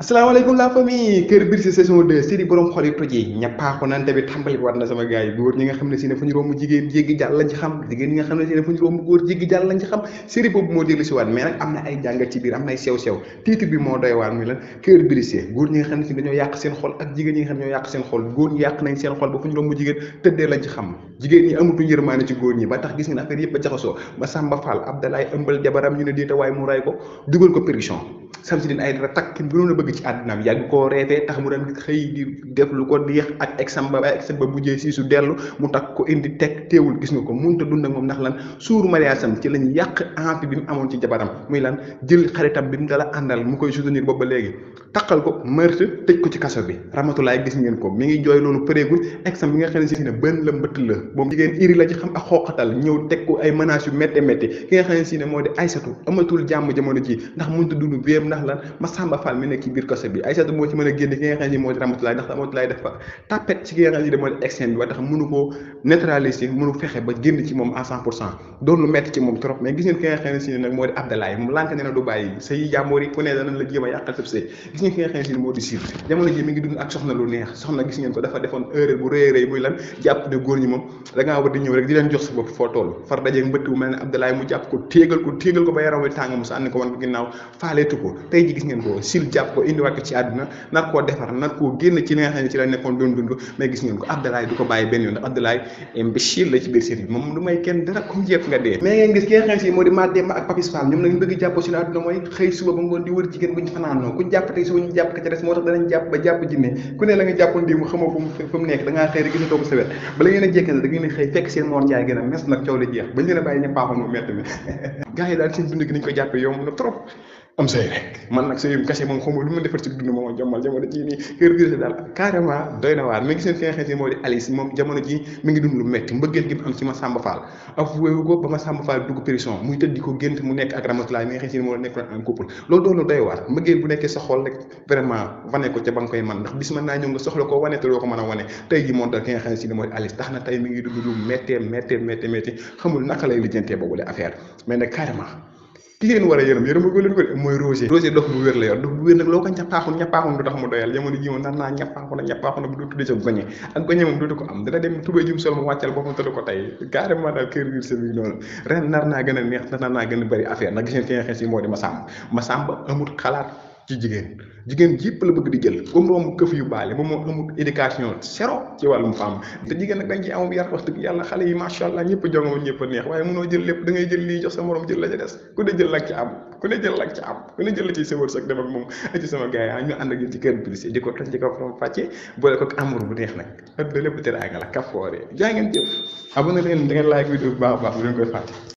asalaamaaleykum la famille Kër Birse saison 2 série borom xol yi toj yi ñappaaxu nante bi tàmbali war na sama gars yi góor ñi nga xam ne si ne fu ñu romb jigéen jéggi jàll lañ ci xam jigéen ñi nga xam ne si ne fu ñu romb góor jéggi jàll lañ ci xam série boobu moo dellu si waat mais nag am na ay jàngat ci biir am na ay sew-sew titre bi moo doy waar muy lan Kër Birse góor ñi nga xam ne si dañoo yàq seen xol ak jigéen ñi nga xam ne ñoo yàq seen xol góor ñi yàq nañ seen xol ba fu ñu romb jigéen tëddee lañ ci xam jigéen ñi amatuñ yërmaane ci góor ñi ba tax gis ngeen affaire yëpp ba jaxasoo ba Samba Fall Abdalaay ëmbal jabaram ñu ne diita waaye mu ray ko dugal ko péruchon Samsidine Aïdara takk ki gënoon a bëgg ci àddinaam yàgg koo reetee tax mu daan xëy di def lu ko neex ak exam ba ba exam ba mujjee si su dellu mu takk ko indi teg teewul gis nga ko mënut a dund ak moom ndax lan suur mariage am ci lañ yàq envie bi mu amoon ci jabaram muy lan jël xaritam bi mu dala àndal mu koy soutenir boobu ba léegi takkal ko meurtre tëj ko ci kaso bi ramatulaay gis ngeen ko mi ngi jooy loolu përeegul exam bi nga xam ne si ne bën la mbëtt la moom jigéen iri la ci xam ak xooqatal ñëw teg ko ay menaces yu métte métti ki nga xam ne si ne moo di Aysatu amatul jàmm jamono ji ndax mënut a dund béem ndax lan Massamba Fall mi nekk ci biir kaso bi Aysatu moo ci mën a génn ki nga xam ne moo di ramatulaay ndax ramatulaay dafa tapet ci ki nga xam ne moo di externe bi ba tax mënu koo neutraliser mënu fexe ba génn ci moom à cent pour cent doon lu metti ci moom trop mais gis ngeen ki nga xam ne si ne nag moo di Abdalaay moom lànk ne na du bàyyi say jàmboor yi ku ne danañ la jéem a yàqal sëb see gis ngeen ki nga xam ne si ne moo di siir jamono ji mi ngi dund ak soxna lu neex soxna gis ngeen ko dafa defoon erreur bu rëy rëy muy lan jàpp ne góor ñi moom da ngaa war di ñëw rek di leen jox sa bopp foo toll far dajeeg mbëtt bu mel ne Abdalaay mu jàpp ko téegal ko téegal ko ba yaram wi tàng mu sànni ko wan ko ginnaaw faaleetu ko tey ji gis ngeen ko sil jàpp ko indiwaat ko ci àdduna nar koo defar nar koo génn ci li nga xam ne ci la nekkoon doon dund mais gis ngeen ko Abdalaay du ko bàyyi benn yoon ndax Abdalaay imbécile la ci biir série bi moom du may kenn dara comme jeex nga dee mais ngeen gis ki nga xam ne si moo di Mademba ak Papis Fall ñoom nag ñu bëgg jàppoo si la àdduna mooy xëy suba ba ngoon di wër jigéen buñ fanaanoo kuñ jàpp tey suba ñu jàpp ka ca des moo tax danañ jàpp ba jàpp jinne ku ne la nga jàppoon di mu xamoo fu mu fu mu nekk da ngaa xëy rek gisatoo ko sa wet bala ngeen a jekkane da ngeen a xëy fekk seen Mor Njaay gën a mes nag coow la jeex bañ leen a bàyyi ña paaxoon mu mett mi gars yi daal seen dund gi niñ ko jàppee yomb na trop am say rek man nag sëyum kase moom xamul lu ma defar ci dund moom jommal jamono ji nii kër gi daal carrément doy na waar mais gis ngeen fi nga xam ne moo di Alice moom jamono ji mi ngi dund lu metti mbëggeel gi mu am ci ma Samba Fall ak wéewu ko ba ma Samba Fall dugg prison muy tëdd di ko gént mu nekk ak Ramatulaay mi nga xam ne moo nekk en couple loolu doon lu doy waar mbëggeel bu nekkee sa xol rek vraiment wane ko ca ba nga koy man ndax bis mën naa ñëw nga soxla koo wane te doo ko mën a wane tey ji moom dal ki nga xam ne moo di Alice tax na tey mi ngi dund lu méttee méttee méttee méttee xamul naka lay lijjantee boobu la affaire mais nag carrément ki ngeen war a yërëm yërëm ko leen ko de mooy Roger Roger dox bu wér la yor dox bu wér nag loo ko ñappaaxun ñappaaxun du tax mu doyal jamono ji moom nar naa ñappaaxun ak ñappaaxun bu du tudde ca goñe ak goñe moom dootu ko am dina dem tubéy jum sol mu wàccal boppam tëdd ko tey carrément daal kër biir sa bi noonu ren nar naa gën a neex nar naa gën a bëri affaire nag gis ngeen fi nga xam si moo di Massamba Massamba amul xalaat ci jigéen jigéen yëpp la bëgg di jël comme romb këf yu baale moom moo amul éducation zéro ci wàllum femme te jigéen nag dañ ci amul yar wax dëgg yàlla xale yi macha allah ñëpp a jongoma ñëpp a neex waaye mënoo jël lépp da ngay jël lii jox sa morom jël la ca des ku ne jël lak ci am ku ne jël lak ci am ku ne jël la ci sa wërsëg dem ak moom ci sama gars yi ñu ànd ak yéen ci kër bi di ko toj ci kaw from fàcce boole ko amour bu neex nag adduna lépp teraanga la kafoore jaa ngeen jëf abonné leen da ngeen like vidéo bu baax a baax bu leen koy fàtte